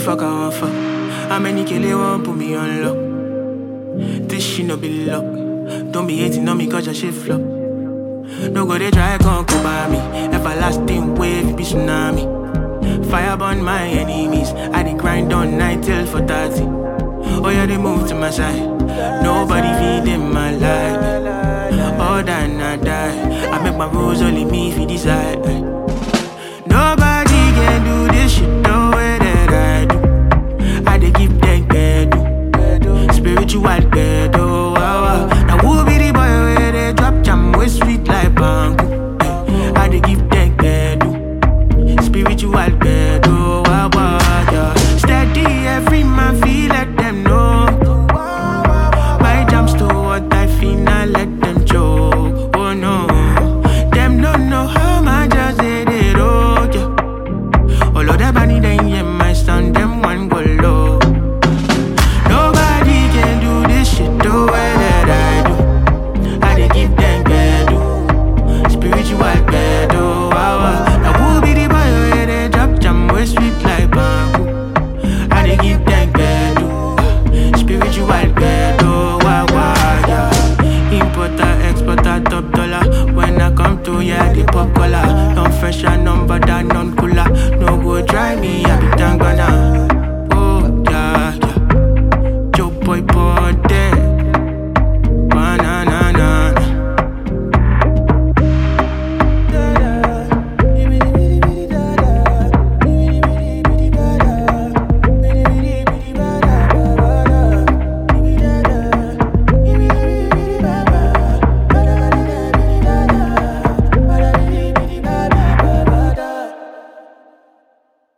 fuck I want fuck? How many kill they want put me on lock? This shit no be luck. Don't be hating on me cause your shit flop. No go they try come come by me. Everlasting wave be tsunami. Fire burn my enemies. I dey grind on night till for 30. Oh yeah, they move to my side. Nobody feed in my life. All that I die. I make my rules only me if you decide.